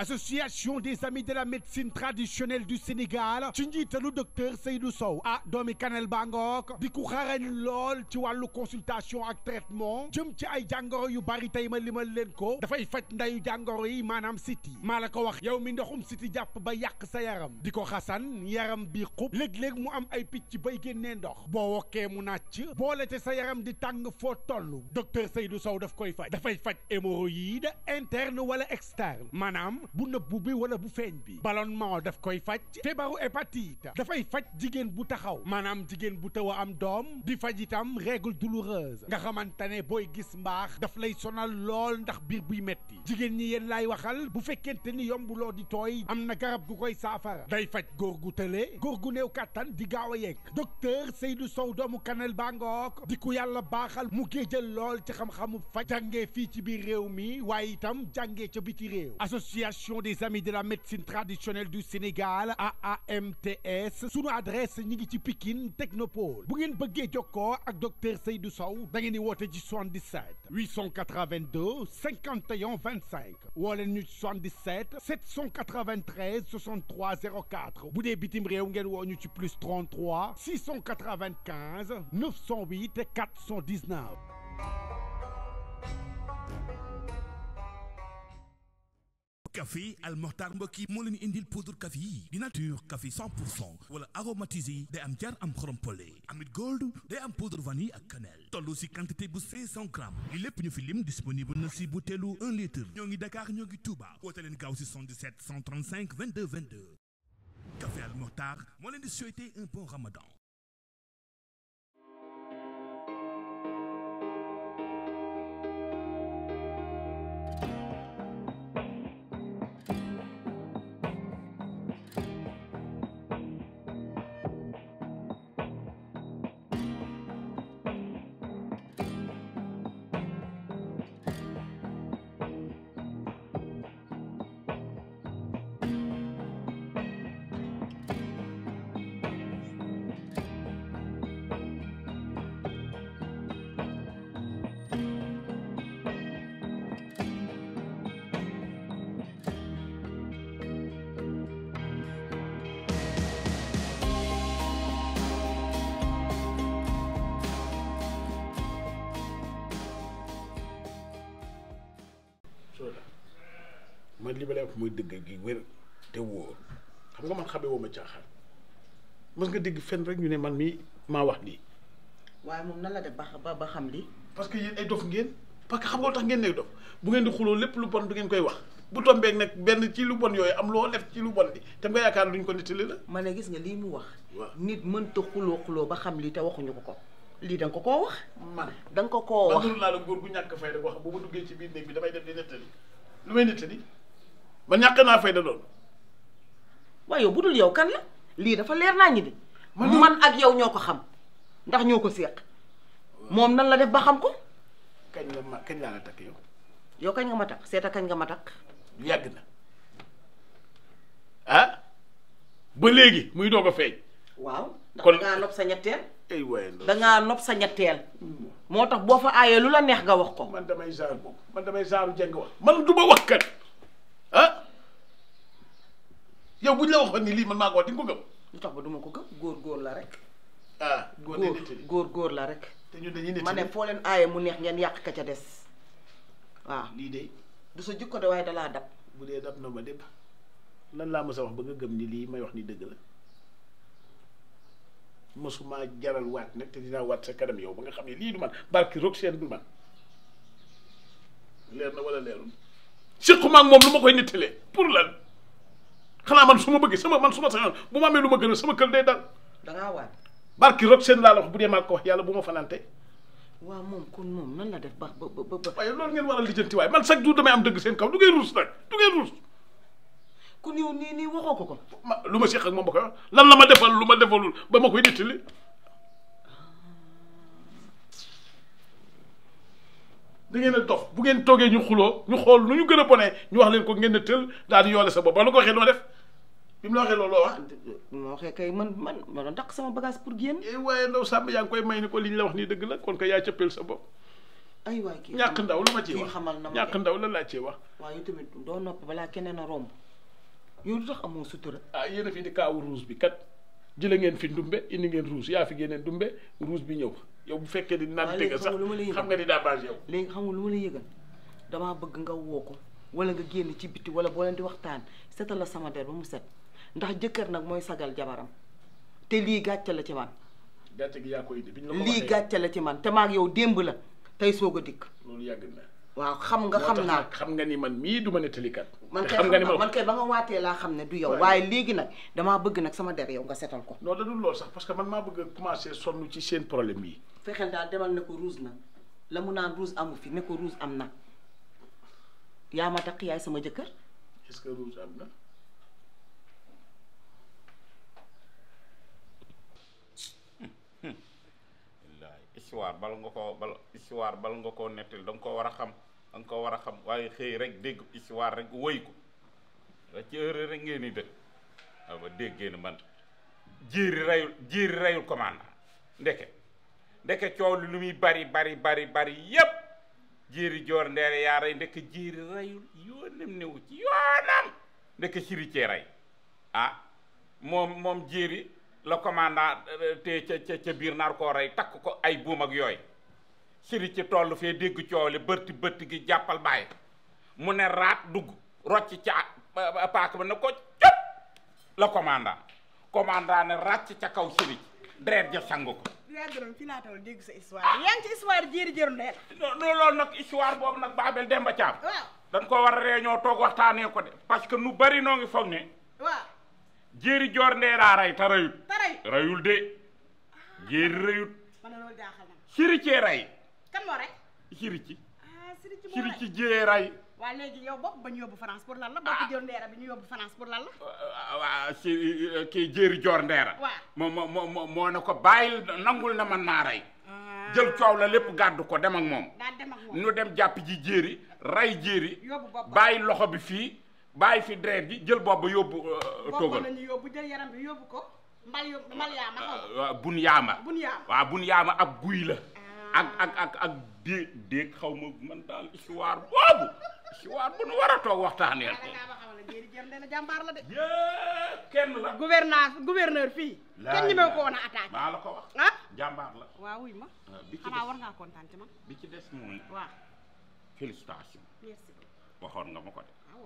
association des amis de la médecine traditionnelle du Sénégal ci njiitalu docteur Seydou Sow ah doomi Kanel Bangook di ku xarañ lool ci wàllu consultation ak traitement jëm ci ay jàngoro yu bari tey ma limal leen ko dafay faj ndayu jàngoro yi maanaam siti maa la ko wax yow mi ndoxum siti jàpp ba yàq sa yaram di ko xasan yaram bi xub léeg-léeg mu am ay picc bay génnee ndox boo wokkee mu nàcc boole te sa yaram di tàng foo toll docteur Seydou Sow daf koy faj dafay faj hémorroïde interne wala externe maanaam bu nëbbu bi wala bu feeñ bi ballonnement daf koy faj feebaru hépatite dafay faj jigéen bu taxaw maanaam jigéen bu taw a am doom di faj itam règle douloureuse nga xamante ne booy gis mbaax daf lay sonal lool ndax biir buy metti jigéen ñi yéen laay waxal bu fekkente ni yombuloo di tooy am na garab gu koy saafara day faj góor gu tële góor gu néew kàttan di gaaw a yegg docteur Seydou Sow doomu Kanel Bangook di ku yàlla baaxal mu géejal lool ci xam-xamu faj jàngee fii ci biir réew mi waaye itam jàngee ca biti réew association des amis de la médecine traditionnelle du Sénégal AAMTS sunu adresse ñi ngi ci Pikine Technopole bu ngeen bëggee jokkoo ak docteur Seydou Sow da ngeen di woote ci 77 882 51 25 woo leen ñu ci 77 793 63 04 bu dee bitim réew ngeen woo ñu ci plus 33 695 908 419. café Al Mokhtar mbokk yi moo leen indil poudre café yi di nature café 100 pour cent wala aromatisé day am jar am xorom pole amit gold day am poudre vanille ak cannelle toll si quantité bu 500 grammes li lépp ñu fi lim disponible na si butéelu 1 litre ñoo ngi Dakar ñoo ngi Touba woote leen gaaw si 77 135 22 22 café Al Mokhtar moo leen di souhaiter un bon ramadan man li ma lay wax mooy dëgg gi wér te wóor xam nga man xamee woo ma caaxaan mës nga dégg fenn rek ñu ne man mii maa wax lii waaye moom nan la def ba ba ba xam lii parce que yéen ay dof ngeen parce que xam nga lu tax ngeen nekk dof bu ngeen di xuloo lépp lu bon du ngeen koy wax bu tombeek nag benn ci lu bon yooyu am loo def ci lu bon bi te nga yaakaar luñ ko nettali la ma ne gis nga lii mu wax waaw nit mënta xuloo xuloo ba xam lii te waxuñu ko ko lii da nga ko koo wax man da nga ko koo man wax nuru naa la góor gu ñàkk fayda wax bu ma duggee ci biir néeg bi damay def di nettali lu may nettali man ñàkk naa fayda loolu waaye yow bu dul yow kan la lii dafa leer naa ñi di man ak yow ñoo ko xam ndax ñoo ko séq moom nan la def ba xam ko kañ la ma kañ laa la takk yow yow kañ nga ma takk seeta kañ nga ma takk yàgg na ah ba léegi muy doog a feeñ waaw ndax Kon- dangaa nopp sa ñetteel ay waaye loolu dangaa nopp sa ñetteel moo tax boo fa aayee lu la neex nga wax ko man damay genre boobu man damay genre jeng wax man du ma wax kat ah yow buñ la waxoon ni lii man maa ko wax di nga ko gëm lu tax ba duma ko gëm góor góor la rek ah góor góor de nettali góor góor la rek te ñun dañuy ma ne nettali foo leen aaye mu neex ngeen yàq ka ca des waaw lii de du sa jukko de waaye dalaa dab bu dee dab na ma dépp lan laa mës a wax ba nga gëm ni lii may wax ni dëgg la mësuma jaral waat nag te dinaa waat sa kanam yow ba nga xam ne lii du man barki roog seen du man leer na wala leerul séquma ak moom lu ma koy nettalee pour lan xanaa man su ma bëggee sama man su ma sañoon bu ma amee lu ma gën a sama kër day dal dangaa waat barki roog seen laa la wax bu dee maa ko wax yàlla bu ma fanante waaw moom kon moom nan la def ba ba ba ba waaye loolu ngeen war a lijjanti waaye man chaque jour damay am dëgg seen kaw du ngeen ruus nag du ngeen ruus ku niw nii nii waxoo ko ko ma lu ma séq ak moom ba koy wax lan la ma defal lu ma defalul ba ma koy nettali da ngeen a dof bu ngeen toogee ñu xuloo ñu xool nu ñu gën a bonee ñu wax leen ko ngeen ne tël daal di yoole sa bopp ba la ko waxee noo def bi mu la waxee loolu loo wax moo waxee kay man man ma doon takk sama bagage pour génn eh waaye ndaw sàmm yaa ngi koy may ni ko li ñu la wax nii dëgg la kon ko yaa cëppeel sa bopp ay waay kii ñàkk xamal- ndaw lu ma ciy kii wax xamal na ma ñàkk de. ndaw la laa ciy wax waaye yow tamit doo noppi balaa keneen a romb yow lu tax amoo sutura ah yéen a fi indi kaawu rouge bi kat jële ngeen fi ndumbe indi ngeen rouge yaa fi génneen ndumbe rouge bi ñëw yow bu fekkee ni naan waaw tëgg léegi sax xam nga lu ma la yëgal. xam nga ni daa baax yow léegi xam nga lu ma la yëgal damaa bëgg nga woo ko wala nga génn ci biti wala boo leen di waxtaan setal la sama der ba mu set ndax jëkkër nag mooy sagal jabaram te lii gàcce la ci man gàcce gi yaa ko indi bi ñu la ko lii waxee gàcce la ci man te maag yow démb la tey soog a dikk loolu yàgg na waaw xam nga moo xam tax naa nag xam nga ni man mii du ma nettalikat man te kay xam nga ni xam ma man kay ba nga waatee laa xam ne du yow Ouais. waaye léegi nag damaa bëgg nag sama der yow nga setal ko non da dul loolu sax parce que man maa bëgg a commencer sonn ci seen problème yi fexeel daal demal ne ko rouge na la mu naan rouge amu fi ne ko rouge am na yaa ma takk yaay sama jëkkër est-ce que rouge am na wallaay histoire bala nga koo bala histoire bala nga koo nettali da nga koo war a xam da nga koo war a xam waaye xëy rek dégg histoire rek woy ko wa ci heure rek ngeen di dëkk waaw ba déggee ne man jéeri rayul jéeri rayul commandant ndeke ndeke coow li lu muy bari bari bari bari yépp jéeri joor ndeere yaa rey ndeke jéeri rayul yoonam newu ci yoonam ndeke siri cee rey ah moom moom jéeri la commandant te ca ca ca biir naar koo rey takk ko ay buum ak yooyu siri ci toll fee dégg coow li bërti bërti gi jàppal bàyyi mu ne raat dugg rocc ca paak ba ne ko cëp la commandant commandant ne ràcc ca kaw siri deret ja sang ko yaa gërëm fi laa toll dégg sa histoire yaa ngi ci histoire jéeri jëru ndeel non non loolu nag histoire boobu nag Babel Demba Thiam waaw dañ ko war a réunion toog waxtaanee ko de parce que nu bari noo ngi foog ne waaw jéeri joor ndeeraa rey te reyut taray reyul de jéeri reyut man na loolu jaaxal na ma siri cee rey kan moo rek siri ci ah siri ci moo siri rek ci jee rey waa léegi yow bokk ba ñu yóbbu France pour lan la bokk jëru ndeera bi ñu yóbbu France pour lan la waa si kii jéeri joor ndeera Waaw. moo moo moo moo ne ko bàyyil nangul na man maa rey jël coow la lépp gàddu ko dem ak moom daa dem ak moom nu dem jàpp ji jéeri rey jéeri yóbbu bopp ba bàyyi loxo bi fii bàyyi fi deret ji jël bopp ba yóbbu bopp togal la ñu yóbbu jël yaram bi yóbbu ko mbal yóbbu mbal yaa ma xaw waaw bun yaama bun yaama waaw bun yaama ab guy la ak ak ak ak dé déeg xaw ma man daal histoire boobu histoire bu nu war a toog waxtaaneel da ngaa ma xamal ne jéeri jëru ndeel jàmbaar la de yée kenn la gouverneur gouverneur fii kenn ñi ko woon a attaqué maa la ko wax ah jàmbaar la waaw wuy ma waaw bi ci xanaa des war ngaa kontaan ci man bi ci des mooy waaw félicitation merci waxoon nga ma ko de waaw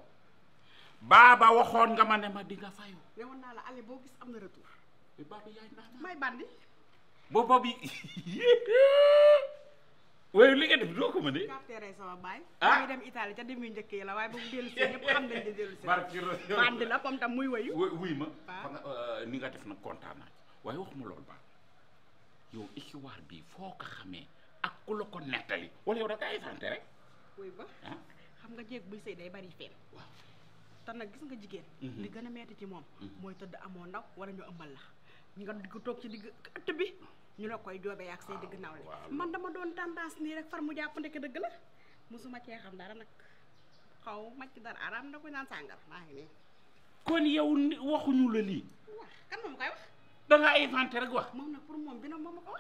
baaba waxoon nga ma ne ma di nga fayu ne woon naa la ale boo gis am na retour bi baaba yaay naa may bandi booba bi waaye li nga def doo ko mën de captere sama baay Ah. ba muy dem Italie ca dem yu njëkk yi la waaye ba mu dellu si ñëpp xam nañ di dellu si barki Rasuul. bandi la comme tam muy wayu wuy wuy ma Ah. fa nga euh, ni nga def nag kontaan naa ci waaye waxuma loolu ba yow histoire bi foo ko xamee ak ku la ko nettali wala yow da nga ay sant rek wuy ba ah xam nga jéeg buy sëy day bari fen waaw te nag gis nga jigéen Mhm. li gën a metti ci moom mooy tëdd amoo ndaw wala ñu ëmbal la nga di ko toog ci digg ëtt bi ñu la koy joobee ak say digg nawle waaw. man dama doon tendance nii rek far mu jàpp ndeke dëgg la mosuma cee xam dara nag xaw ma ci dara araam na ko naan sàngar maa ngi nii kon yow ni- waxuñu la lii wax kan moom koy wax da nga inventé rek wax moom nag pour moom bi nag moom ma ko wax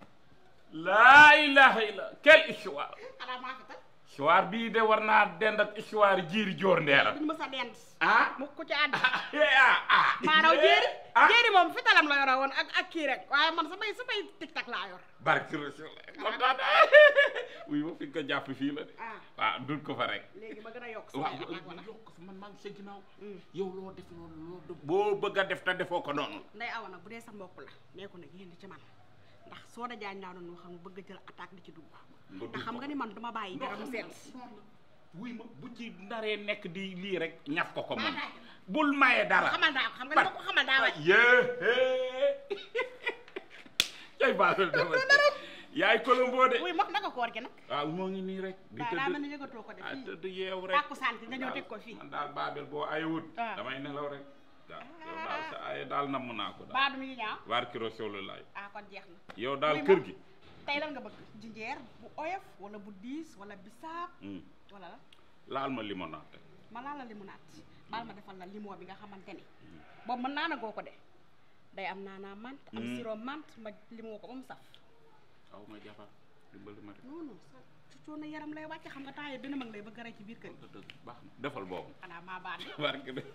laa ilaha illa quelle histoire xanaa maa fi tal histoire bii de war naa dend ak histoire jiiri joor ndeera duñ mës a dend ah mu ko ci àddi ah ah maanaam jéeri ah jéeri moom fi talam la yore woon ak ak kii rek waaye man samay samay tic-tac laa yor barki Rasuul kontaan wuy ma fi nga ko jàpp fii la de ah waaw dul ko fa rek léegi ba gën a yokk waaw samay attaque wala yokk fa man maa ngi sa ginnaaw Mm. yow loo def noonu loo def boo bëgg a def te defoo ko noonu nday awa nag bu dee sa mbokk la nee ko nag yéen ci man ndax soo da jaañ laa doon wax xam bëgg a jël attaque di ci dugg ndax xam nga ni man duma bàyyi dara mu seet wuy ma bu ci ndaree nekk di lii rek ñaf ko ko moom bul maye dara xamal daa ko xam nga ni ma ko xamal daa waay yée cay baaxul dama yaay Colombo de wuy ma naka koor gi nag waaw moo ngi nii rek di daa daa mel tëdd ni yëgatoo ko de ah fii tëdd yeew rek tàkku sant nga ñëw teg ko fii man daal Babel boo ayewut Ah. damay nelaw rek waaw yow daal sa aye daal namm naa ko daal baadu mi ngi ñaaw barki Rasulullah ah kon jeex na yow daal Wuy ma. kër gi tey lan nga bëgg jinjeer bu oyof wala bu diis wala bisaab Hmm. wala la laal ma limonade ma laa la limonaat baal ma defal la limon bi nga xamante ni boobu mën naa na goo ko de day am naanaa mant am Mm. sirop mant ma limoo ko ba mu saf aw ma jabar dimbali ma de non non sa coono yaram lay wàcc xam nga temps yii dina mag lay bëgg a rey ci biir kër gi dëgg baax na defal boobu xanaa maa baax de barke de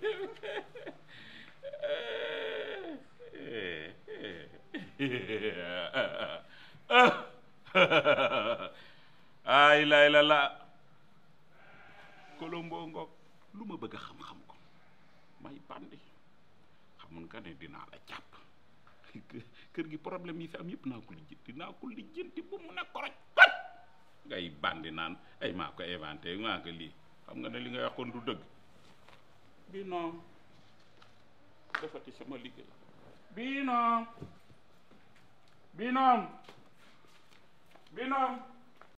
ay lay la la kolombo ngoog lu ma bëgg a xam-xam ko may bandi xamun nga ne dinaa la jàpp kër gi problème yi fi am yëpp naa ko lijjanti naa ko lijjanti bu mu ne koroj koj ngay bandi naan ay maa ko inventé maa ko lii xam nga ne li nga waxoon du dëgg bii non defati sama liggéey bii non bii non bii non